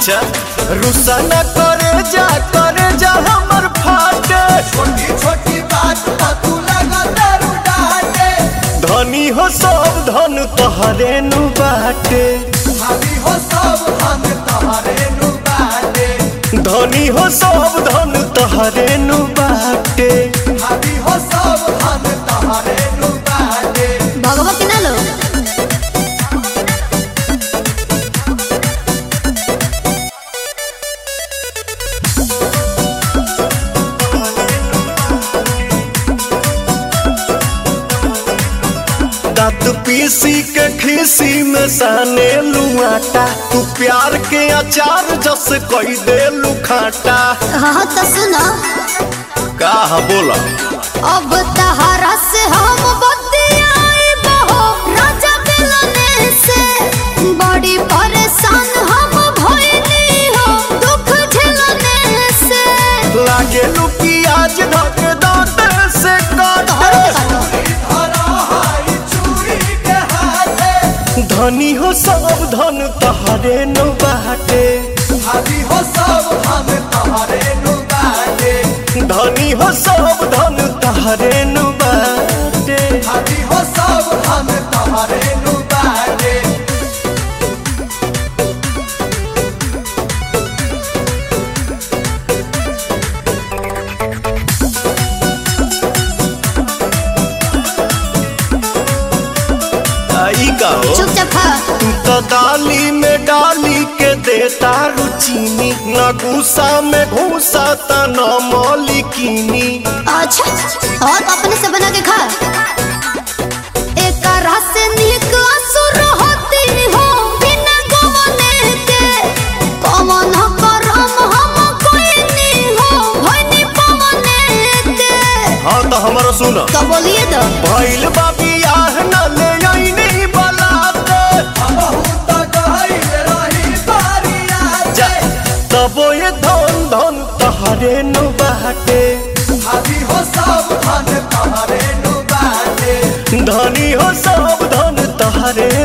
अच्छा रुसा न करे जा करे जा हमर फाटे छोटी छोटी बात पर तू लगा दारू डाटे धनी हो सब धन तोहरे नु बाटे भाभी हो सब हम तोहरे नु बाटे धनी हो सब धन तोहरे नु बाटे भाभी हो सब हम तोहरे नु बाटे भगवती ना लो दांत पीसी के खीसी में साने लुआटा तू प्यार के अचार जस कोई दे लुखाटा हाँ तो सुनो का बोला अब तहरा से हम बतियाई बहो राजा मिलने से बड़ी परेशान हम भइली हो दुख झेलने से लागे लू प्याज ढक दांत से तोहरो काटे के काटो धरा हाई चूड़ी के हाथे धनी हो सब धन तहरे नु बाटे भाभी हो सब हम तोहरे नु बाटे धनी हो सब धन तहरे नु बाटे भाभी हो सब हम तोहरे नु बाटे आई का हो चुपचाप खा तू तो दाली में डाली के देता रुचीनी न गुस्सा में घूसा त न मौलिकीनी अच्छा और अपने से बना के खा एक रस निक असुर होती हो बिना गवने के कमन करम हम कोई नहीं हो भइनी पवने के हाँ तो हमारा सुन तो बोलिए तो भइल बाबी आह न ले आईनी बलाते बहुत गहिल रही बारिया जा तबो ये धन धन तहरे नु बाटे भाभी हो सब धन तोहरे नु बाटे धनी हो सब धन तहरे